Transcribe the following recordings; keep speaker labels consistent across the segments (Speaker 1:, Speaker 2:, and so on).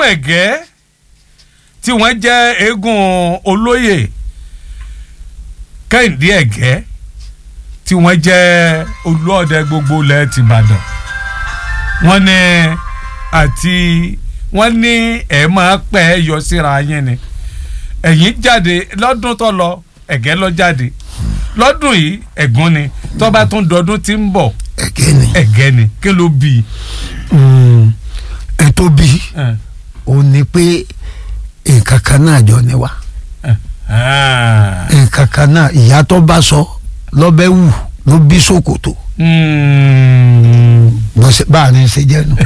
Speaker 1: ẹ̀gẹ́ tí wọ́n jẹ́ eégún olóyè kẹ́hìndé ẹ̀gẹ́ tí wọ́n jẹ́ olóòdẹ gbogbo ilẹ̀ tìbàdàn wọ́n ní àti wọ́n ní ẹ̀ máa pẹ́ ẹ yọ síra yín ni ẹ̀yìn jáde lọ́dún tó lọ ẹ̀gẹ́ lọ jáde lọ́dún yìí ẹ̀gún ni tó bá tún dọdún tí ń bọ̀
Speaker 2: ẹ̀gẹ́ ni
Speaker 1: ẹ̀gẹ́ ni kí ló bí i.
Speaker 2: Mm, ẹ tó bí
Speaker 1: Eh,
Speaker 2: ó ní pé nǹkan kan náà jọ ni wa
Speaker 1: ah,
Speaker 2: nǹkan kan náà ìyá tó bá sọ lọ́bẹ̀ wù ló bí ṣòkòtò
Speaker 1: mm,
Speaker 2: bọ́sẹ̀ bá a ní ṣe jẹ́ nu.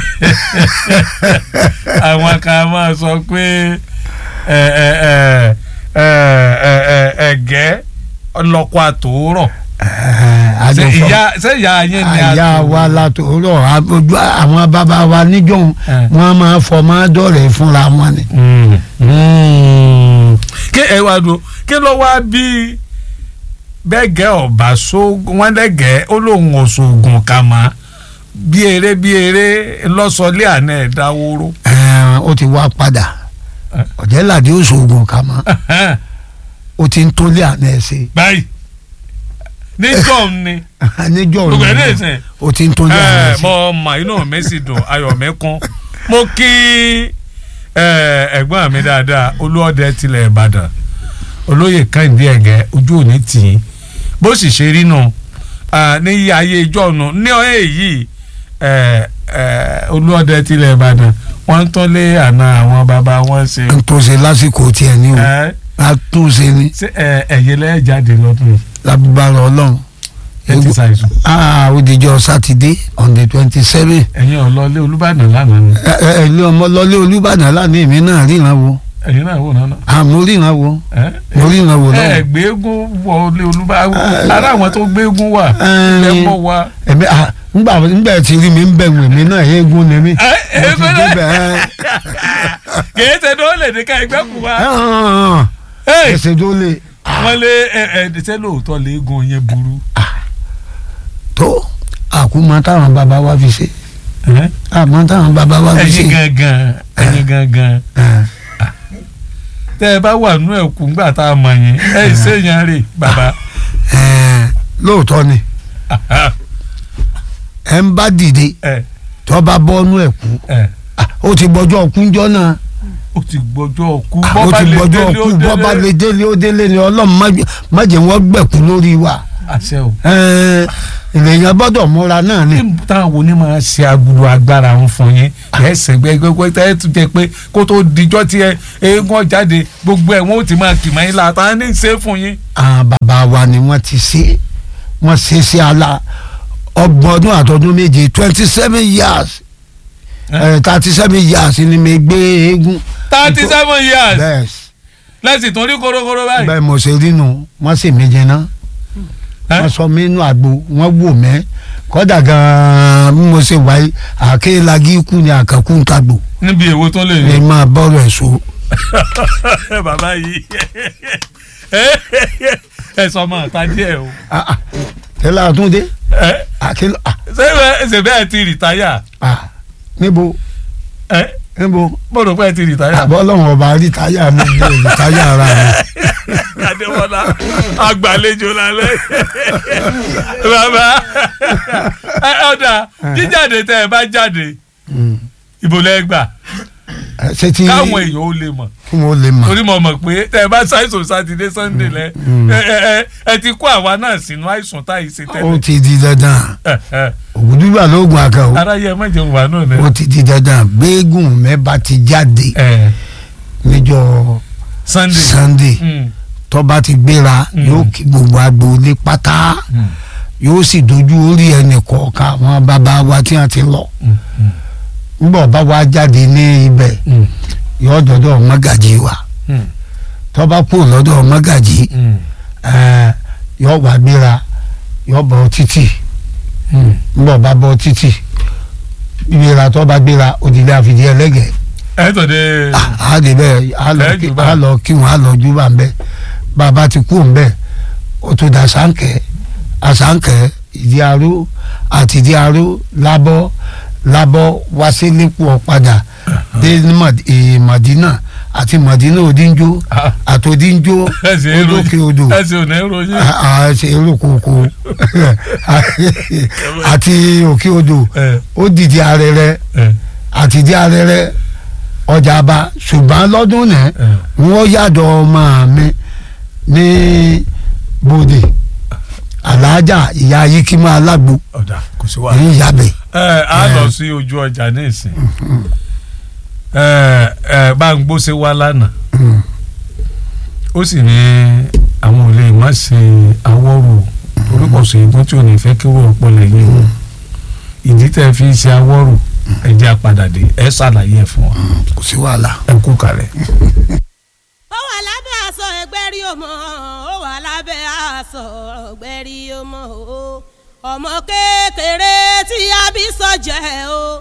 Speaker 1: àwọn kan máa sọ pé ẹ, ẹ, ẹ, ẹ, ẹ, ẹ, ẹ̀gẹ́ ọlọ́kọ àtòórọ̀ ṣé ìyá ṣé ìyá yín ni
Speaker 2: àyà
Speaker 1: àtòórọ̀?
Speaker 2: wa látòrò ojú àwọn bàbá wa níjọ́
Speaker 1: Eh.
Speaker 2: wọn máa fọmọ dọ̀rẹ́ fúnra wọn ni.
Speaker 1: Mm, mm. kí ẹ wá dùn kí ló wá bí bẹ́gẹ́ ọ̀bà so wọ́n lẹ́gẹ̀ẹ́ ó lóun òṣogùn kà má bí eré bí eré lọ́sọ̀lé àná ẹ̀ dáwóró.
Speaker 2: Ẹ̀, ó ti wá padà
Speaker 1: Eh.
Speaker 2: ọ̀jẹ̀ládé oṣoògùn kà mọ́ ó ti ń tólé àná ẹ̀ ṣe
Speaker 1: báyìí níjọ́ ni
Speaker 2: níjọ́
Speaker 1: gbogbo ẹ̀
Speaker 2: òní
Speaker 1: lè sìn.
Speaker 2: ó ti ń tólé àná ẹ̀
Speaker 1: ẹ
Speaker 2: ṣe.
Speaker 1: mọ ọmọ inú mi sì dùn ayọ̀ mi kún mo kí ẹ, ẹ̀gbọ́n mi dáadáa olúọdẹ tilẹ̀ ìbàdàn olóyè kẹ́hìndé ẹ̀gẹ́ ojú òní tì í bó sì ṣe rí nù ah, ní iye ayé ìjọ nù ní ọ̀hẹ́ yìí ẹ, ẹ, olúọdẹ tilẹ̀ ìbàdàn wọ́n ń tọ́lé àná àwọn bàbá wọn ṣe
Speaker 2: n tó ṣe lásìkò tiẹ̀ ní o
Speaker 1: ẹ,
Speaker 2: a tún ṣe ni
Speaker 1: ṣé ẹ, ẹ̀yẹ lẹ́yìn jáde lọ́dún yìí
Speaker 2: lábúbárò ọlọ́run
Speaker 1: ẹ ti ṣàìsùn
Speaker 2: ah ó dijọ́ sátidé on the twenty seven
Speaker 1: ẹ̀yin ọ̀lọ́lé olúbàdàn lánàá ni
Speaker 2: ẹ ẹ ilé ọmọ lọlé olúbàdàn lánàá èmi náà ríran wo
Speaker 1: ẹ̀yin náà wò náà
Speaker 2: àmọ́ ríran wo
Speaker 1: ẹ
Speaker 2: mo ríran wo
Speaker 1: ẹ
Speaker 2: lọ́wọ́
Speaker 1: gbẹ́gun wọlé olúbá
Speaker 2: Eh,
Speaker 1: ara àwọn tó gbẹ́gun wà
Speaker 2: eh,
Speaker 1: lẹ́mọ̀ wa.
Speaker 2: ẹ̀mí ah ngbà ngbà tí rí mi ń bẹ̀ wẹ̀ mí náà eégún ni mí
Speaker 1: Eh,
Speaker 2: mo ti
Speaker 1: eégún náà?
Speaker 2: débẹ̀ ẹ
Speaker 1: kìí ṣe tó lè ní ká ẹgbẹ́ kù wá.
Speaker 2: ẹ ẹsẹ̀ tó lè
Speaker 1: wọ́n lé ẹ ẹ ṣé lóòótọ́ léegun yẹn burú.
Speaker 2: tó àkúmọ táwọn bàbá wa fi ṣe àmọ́ táwọn bàbá wa fi ṣe.
Speaker 1: ẹ̀yin gangan ẹ̀yin gangan
Speaker 2: Eh,
Speaker 1: tẹ́ ẹ bá wà nú ẹ̀kú ńgbà tá a mọ̀ yín ẹ̀ ṣèyàn rè bàbá.
Speaker 2: eh, lóòótọ́ ni ẹ ń bá dìde
Speaker 1: ẹ
Speaker 2: tó bá bọ́nú ẹ̀ kú
Speaker 1: ẹ
Speaker 2: ah, ó ti gbọ́jọ́ kúnjọ́ náà
Speaker 1: ó ti gbọ́jọ́ kú
Speaker 2: Ah, ó ti gbọ́jọ́ kú bọ́ bá lè délé ó délé ni ọlọ́run má jẹ́- má jẹ́ wọ́n gbẹ̀kú lórí wa
Speaker 1: àṣẹ o.
Speaker 2: Eh, ènìyàn gbọ́dọ̀ múra náà ni.
Speaker 1: ní táwọn onímọ̀ ṣe agbúrò agbára ń fún yín ẹsẹ̀ gbẹgbẹgbẹ tẹ́ ẹ tún jẹ pé kó tó dijọ́ tí ẹ eégún jáde gbogbo ẹ̀ wọ́n ó ti máa kì máa ń la ta ní í ṣe fún yín.
Speaker 2: àwọn bàbá wa ni wọ́n ti ṣe wọ́n ṣe sí ala ọgbọ̀n ọdún àtọdún méje twenty seven years thirty seven years ni mi gbé eégún.
Speaker 1: thirty seven years
Speaker 2: bẹ́ẹ̀
Speaker 1: lẹ́sìn tó rí korokoro báyìí.
Speaker 2: bẹ́ẹ̀ mo ṣe rí nu wọ́n sì mí jẹ náà
Speaker 1: Ẹ́?
Speaker 2: wọ́n sọ mí nù àgbo wọ́n wò mẹ́ kọ́dà gan-an bí mo ṣe wáyé àkélágí kú ni àkàkú ń kagbò
Speaker 1: níbi èwo tó lè
Speaker 2: ní
Speaker 1: rí.
Speaker 2: máa bọ́ọ̀rọ̀ ẹ̀ so.
Speaker 1: bàbá yìí ẹ sọ ma ta díẹ̀ o.
Speaker 2: Ah, ah, tẹ́lẹ̀ àtúndé
Speaker 1: ẹ
Speaker 2: àkélá ah,
Speaker 1: ṣé ẹ ṣe bẹ́ẹ̀ ti rìtáyà
Speaker 2: ah, níbo
Speaker 1: ẹ
Speaker 2: níbo
Speaker 1: mo rò pé ẹ ti rìtáyà.
Speaker 2: àbọ̀ ọlọ́run ọba rí táyà mi bí èyí táyà ara mi.
Speaker 1: Adémọ́lá agbàlejò lálẹ́ bàbá ẹ ọ̀dà jíjáde tẹ́ ẹ bá jáde
Speaker 2: Mm.
Speaker 1: ìbò lẹ́gbà
Speaker 2: Ẹ, ṣé tí
Speaker 1: káwọn èèyàn ó lè mọ̀
Speaker 2: kí wọ́n lè mọ̀.
Speaker 1: torí mo mọ̀ pé tẹ́ ẹ bá ṣàìsàn sátidé sunday lẹ ẹ ẹ ẹ ẹ ti kó àwa náà sínú àìsàn táyì ṣe
Speaker 2: ó
Speaker 1: tẹ́lẹ̀
Speaker 2: ti di dandan
Speaker 1: ẹ ẹ
Speaker 2: ògùdúgbà lóògùn àkà o
Speaker 1: aráyé ẹ má jẹun wà náà
Speaker 2: ó
Speaker 1: nẹ.
Speaker 2: ti di dandan gbẹ́gùn mẹ́ba ti jáde
Speaker 1: ẹ
Speaker 2: níjọ́
Speaker 1: sunday
Speaker 2: sunday
Speaker 1: Mm,
Speaker 2: tọ́ba ti gbéra
Speaker 1: Mm.
Speaker 2: yóò kí gbogbo agboolé pátá
Speaker 1: mm,
Speaker 2: yóò sì dojú orí ẹnì kọ̀ọ̀kan àwọn bàbá wa tí wọ́n ti lọ
Speaker 1: mm, mm,
Speaker 2: nígbà bá wa jáde ní ibẹ̀
Speaker 1: mm,
Speaker 2: yóò dọ́dọ̀ mọ́gàjì wa
Speaker 1: mm,
Speaker 2: tọ́ba kú lọ́dọ̀ mọ́gàjì
Speaker 1: mm,
Speaker 2: ẹ̀, yóò wá gbéra yóò bọ̀ títì
Speaker 1: mm.
Speaker 2: nígbà bá bọ̀ títì gbéra tọ́ba gbéra òdìlé àfìdí ẹlẹ́gẹ̀ẹ́
Speaker 1: ẹ tọ́ de
Speaker 2: a de bẹ a lọ
Speaker 1: Ẹ
Speaker 2: kí
Speaker 1: jù bá.
Speaker 2: a lọ kí wọn a lọ ju bá ń bẹ bàbá ti kú ń bẹ o tó da sáńkẹ àsáńkẹ ìdí aró àti ìdí aró lábọ lábọ wáṣẹlẹpọ padà dé ní Mad- eh, Madina àti Madina Odinjo
Speaker 1: Ah.
Speaker 2: àti Odinjo
Speaker 1: ẹsẹ̀ èrò
Speaker 2: olókè odò
Speaker 1: ẹsẹ̀ ò ní ròyìn.
Speaker 2: àṣẹ olókooko àti òkè odò
Speaker 1: ẹ
Speaker 2: ó dìde arẹrẹ
Speaker 1: ẹ
Speaker 2: àti dí arẹrẹ ọjà bá ṣùgbọ́n lọ́dún náà
Speaker 1: ẹ
Speaker 2: wọ́n yàdọ̀ ọmọ mi ní bòde aláàjà ìyá yíkímọ́ alágbo
Speaker 1: ọ̀dà kò sí wàhálà.
Speaker 2: ní yàbẹ̀
Speaker 1: ẹ á lọ sí ojú ọjà ní ìsìn ẹ ẹ bá ń gbóṣe wá lánàá ó sì ní àwọn ò lè má ṣe awọ́rò torí kò sí ìgbọ́n tí ò ní fẹ́ kí wọ́n pọ̀ lẹ́yìn o ìdí tẹ́ fi ṣe awọ́rò ẹ jẹ́ àpadà dé ẹ ṣàlàyé ẹ̀ fún wa
Speaker 2: kò sí wàhálà.
Speaker 1: ẹ kú kalẹ̀.
Speaker 3: ó wà lábẹ́ aṣọ ẹgbẹ́rí ọmọ ó wà lábẹ́ aṣọ ẹgbẹ́rí ọmọ o ọmọ kékeré tí a bí sọ́jẹ́ o